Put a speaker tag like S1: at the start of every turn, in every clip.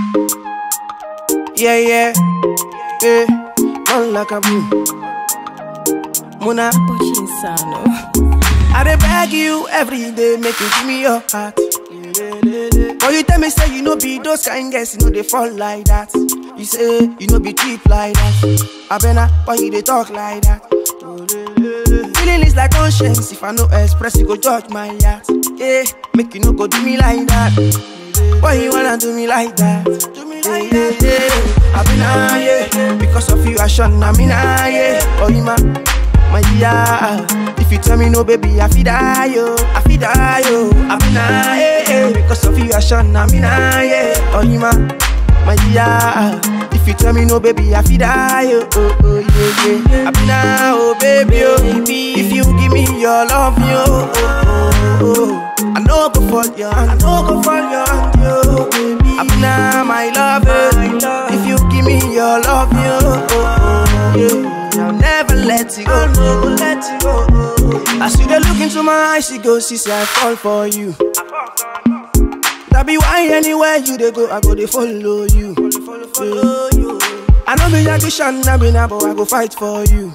S1: Yeah, yeah, yeah. Man like a boom. Muna,
S2: Insano.
S1: I dey beg you every day, make you give me your heart. But you tell me say you know be those kind girls, you know they fall like that. You say you know be cheap like that. I better why you they talk like that. Feeling is like conscience. If I no express, you go judge my heart. Yeah, make you no go do me like that. Why you wanna do me like that? Do me like that. Yeah. I been ah, yeah. Because of you, I shun I mean ah, yeah. Oh, you man, my yeah. If you tell me no, baby, I feel die yo. I feel die yo. I been ah, yeah, yeah. Because of you, I shun I mean ah, yeah. Oh, you man, my yeah. If you tell me no, baby, I feel die yo. Oh, oh, yeah, yeah. I been ah, oh, baby, oh. If you give me your love, yo. Oh, oh, oh. I know go fall your hand, I know go fall your hand, yo, baby. I'm now my love, eh. If you give me your love, yo, oh, oh, yeah. I'll never let you go, I'll never let you go. oh. As you dey look into my eyes, you go see, say I fall for you. That be why anywhere you dey go, I go dey follow you. Follow you. I know be Yagishan, I be but I go fight for you.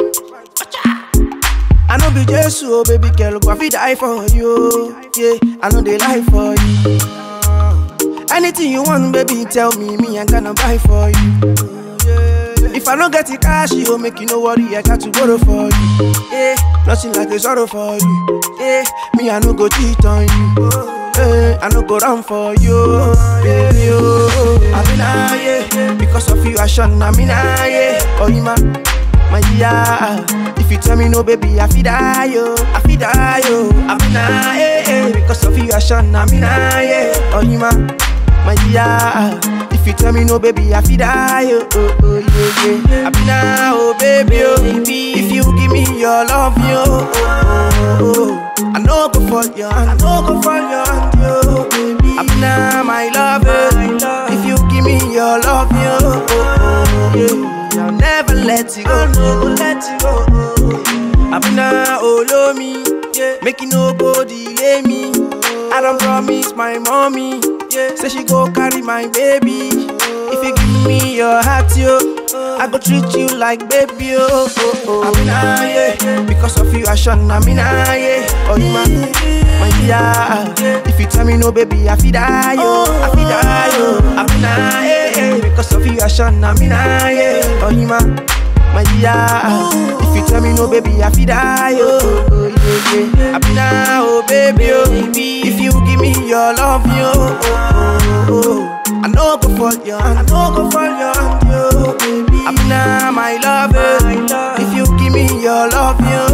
S1: I know be Jesus, oh baby girl, but I fit die for you. Yeah, I know they lie for you. Anything you want, baby, tell me, me I gonna buy for you. If I don't get the cash, you make you no worry, I got to borrow for you. Yeah, nothing like a sorrow for you. Yeah, me I no go cheat on you. Yeah, I no go run for you, baby. Oh, I been ah, yeah, because of you I shun, I mean ah, yeah. Oh, you man my yeah. If you tell me no, baby, I feel die yo, I feel die yo. I mean, ah, eh, eh, because of you, I shun, I mean, ah, yeah. Oh, you man, my yeah. If you tell me no, baby, I feel die yo, oh, oh, yeah, yeah. I mean, ah, oh, baby, oh, if you give me your love, yo, oh, oh, oh. I know go fall your hand, I know go fall your hand, yo, baby. I mean, ah, my love, eh. If you give me your love, yo, oh, oh, yeah. I'll never let you go. I'll never let you go. I been a olo me, yeah. Make you no go delay me. I don't promise my mommy, yeah. Say she go carry my baby. If you give me your heart, yo, I go treat you like baby, oh, oh, oh. I been a yeah. Because of you, I shun. I mean, ah, yeah. Oh, you man, my yeah. If you tell me no, baby, I feel die, yo. I feel die, yo. I been a yeah. Because of you, I shun. I mean, ah, yeah. Oh, you man, my yeah. If you tell me no, baby, I feel die, oh, oh, yeah, yeah. I been a oh, baby, oh. If you give me your love, yo, oh, oh, oh. I know go fall your hand, I know go fall your hand, yo, baby. I been a my love, eh. If you give me your love, yo,